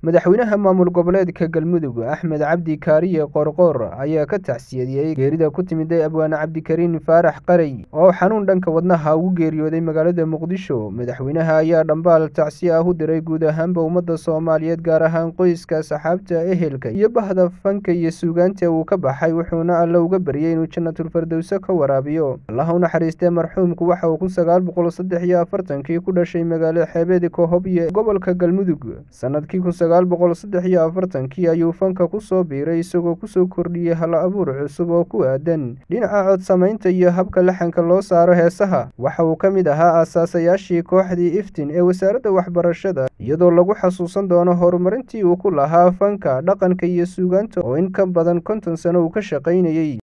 madaxweynaha maamul goboleedka galmudug axmed cabdi kaariye qoorqoor ayaa ka tacsiyadiyey geerida ku timiday abwaane cabdikariin faarax qarey oo xanuun dhanka wadnaha ugu geeriyooday magaalada muqdisho madaxweynaha ayaa dhambaal tacsi ah u diray guud ahaanba ummadda soomaaliyeed gaar ahaan qoyska saxaabta ehelka iyo bahda fanka iyo suugaanta uu ka baxay wuxuuna alle uga baryay inuu janatulfardowse ka waraabiyo allaha u naxariistee marxuumku waxa uu kun sagaal boqol saddex iyo afartankii ku dhashay magaalo xeebeed kohobiye gobolka galmudug sanadkii kun sagaal boqol saddex iyo afartankii ayuu fanka ku soo biiray isagoo kusoo kordhiyey hal abuur cusub oo ku aadan dhinaca codsamaynta iyo habka laxanka loo saaro heesaha waxa uu ka mid ahaa aasaasayaashii kooxdii iftin ee wasaaradda waxbarashada iyadoo lagu xasuusan doono horumarintii uu ku lahaa fanka dhaqanka iyo suugaanta oo in ka badan konton sano uu ka shaqaynayey